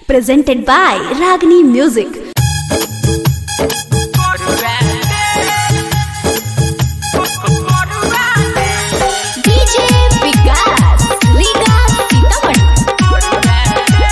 presented by Ragini Music. DJ Vikas, Liga Sitaman.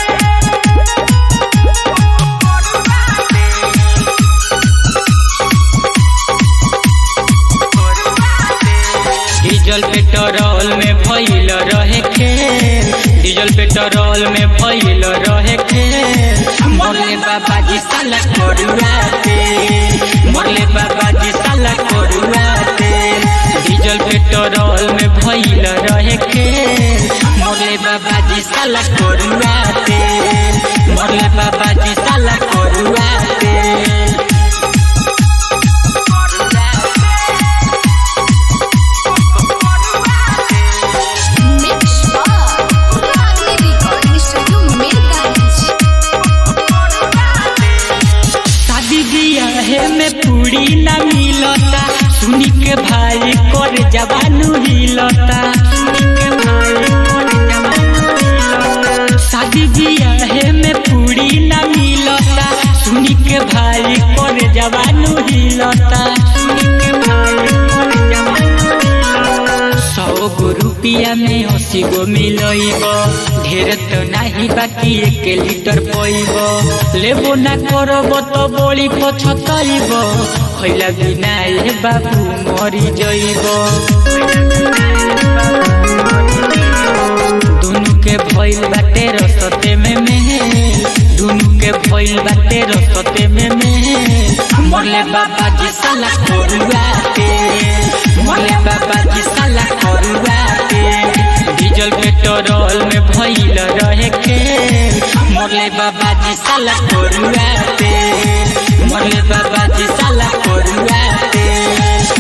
Diesel petrol में भइल रहे खेल डीजल पेट्रोल में भइल रहे खेल मरले बाबा जी साला करुआ तेल मरले बाबा जी साला करुआ तेल डीजल पेट्रोल में भइल रहे खेल मरले बाबा जी साला करुआ तेल मरले बाबा जी साला करुआ तेल Mix Bar, Ragini Recording Studio, Mirgans. शादी बियाहे में पूरी न मिलता सुनी के भाई कर जवानू हिलता सुनी के भाई कर जवानू हिलता शादी बियाहे में पूरी न मिलता सुनी के भाई कर जवानू हिलता सुनी के भाई कर जवानू हिलता सौ गो रुपिया में अस्सी गो मिलइब ढेर तो नाही बाकी एक लीटर पइब लेबो ना करब तो बड़ी पछतइब खैला बिना ए बाबू मरी जइब दुनु के भइल बाटे रसते में मेल दुनु के भइल बाटे रसते में मेल मरले बाबा जी साला करुआ तेल मरले बाबा जी साला करुआ तेल डीजल पेट्रोल में भइल रहे खेल मरले बाबा जी साला करुआ तेल मरले बाबा जी साला करुआ तेल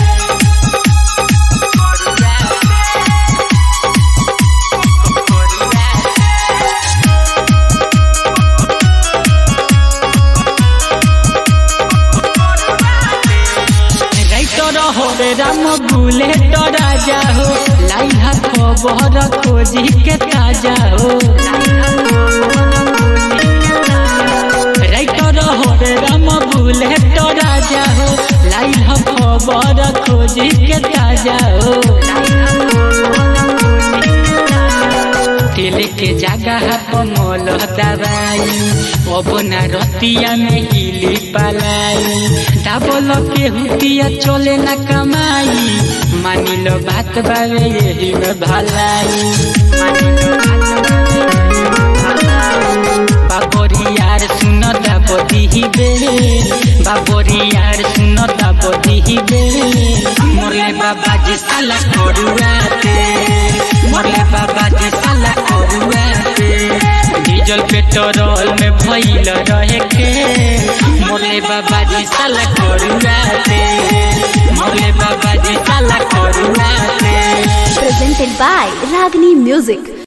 राइटर हो रे राम बुलेट राजा हो लाइहा खबर खोजी के ताजा हो राइटर हो रे राम बुलेट राजा हो लाइहा खबर खोजी के ताजा हो तेल के जगह पमल दबाई अब ना रतिया में हिली पलाई डाबल के हुतिया चले ना कमाई मानी लो बात बावे यही में भलाई मानी लो बात बावे यही में भलाई। बाबरी यार सुन दाबदी ही बेल बाबरी यार सुन दाबदी ही बेल मोरले बाबा जी साला करुआ तेल मोरले बाबा जी साला करुआ तेल डीजल पेट्रोल में भइल रहे के मोरले बाबा जी साला करुआ तेल मोरले बाबा जी साला करुआ तेल Presented by Ragini Music.